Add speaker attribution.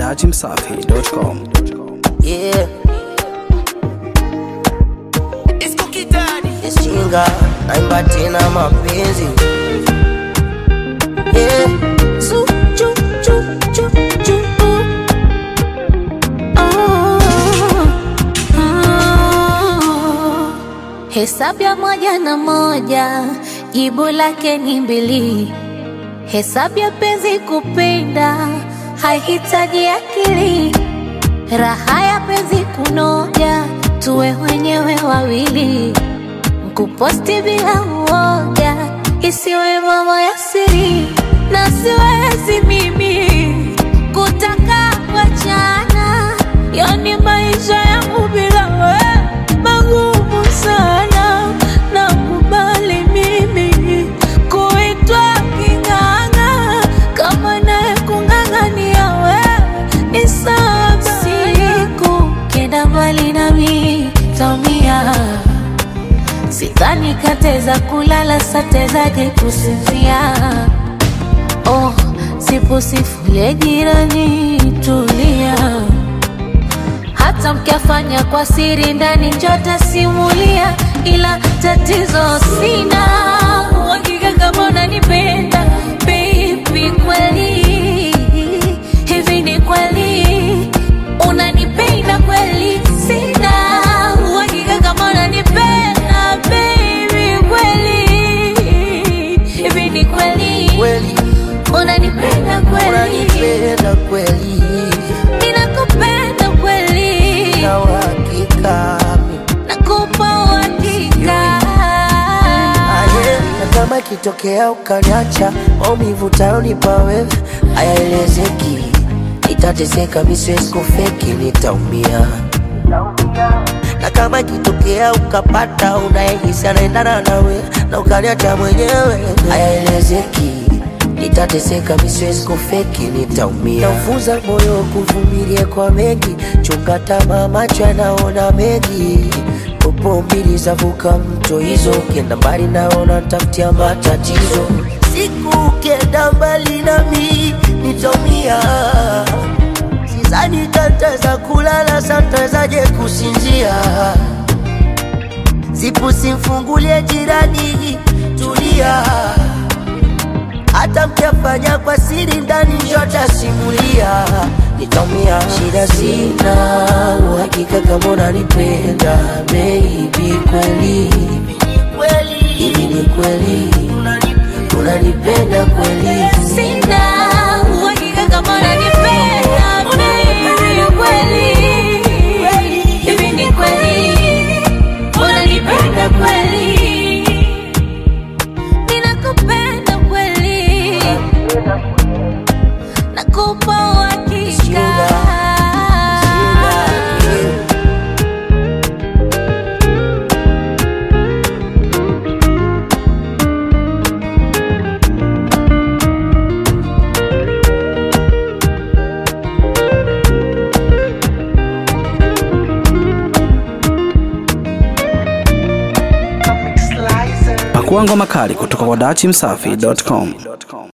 Speaker 1: dachimsafi.com.
Speaker 2: Yeah. Ishinga naimba tena mapenzi yeah. Su, chu, chu, chu, chu, uh.
Speaker 3: Oh, oh. Hesabu ya moja na moja jibu lake ni mbili. Hesabu ya penzi kupenda haihitaji akili. Raha ya penzi kunoja, tuwe wenyewe wawili. Kuposti bila uoga, isiwe mambo ya siri, na siwezi mimi kutaka wachana, yani maisha yangu bila we magumu sana. Nakubali mimi kuitwa king'ang'a, kama naye kung'ang'ania wewe ni sawa. Siku kenda mbali nami taumia Sidhani kateza kulala satezaje kusinzia. Oh, sipo sifuye jirani, tulia. Hata mkiafanya kwa siri ndani njota simulia, ila tatizo sina uhakika kama unanipenda baby, kweli hivi ni kweli unanipenda kweli? Sina uhakika kama unanipenda baby, kweli hivi ni kweli
Speaker 2: Kweli
Speaker 3: unanipenda kweli?
Speaker 2: unanipenda kweli
Speaker 3: Ninakupenda kweli,
Speaker 2: na uhakika
Speaker 3: nakupa uhakika.
Speaker 2: Aye, na kama ikitokea ukaniacha maumivu utayonipa wewe hayaelezeki, nitateseka, mi siwezi kufeki, nitaumia. Na kama ikitokea ukapata unayehisi anaendana nawe na ukaniacha mwenyewe, hayaelezeki, nitateseka, mi siwezi kufeki, nitaumia. Naufunza moyo kuvumilia kwa mengi, chunga tamaa, macho yanaona mengi popo mbili zavuka mto hizo, ukienda mbali naona ntafutia matatizo. Siku ukienda mbali nami nitaumia, sizani tataweza kulala, santawezaje kusinzia? Sipu simfungulie jirani, tulia hata mkiafanya kwa siri ndani njota simulia, nitaumia. Shida sina uhakika kama unanipenda baby, kweli hivi ni kweli unanipenda kweli?
Speaker 3: Sina uhakika kama unanipenda baby, kweli hivi ni kweli unanipenda kweli? Ninakupenda kweli, nakupa uhakika.
Speaker 1: Pakua ngoma kali kutoka kwa dachimsafi.com.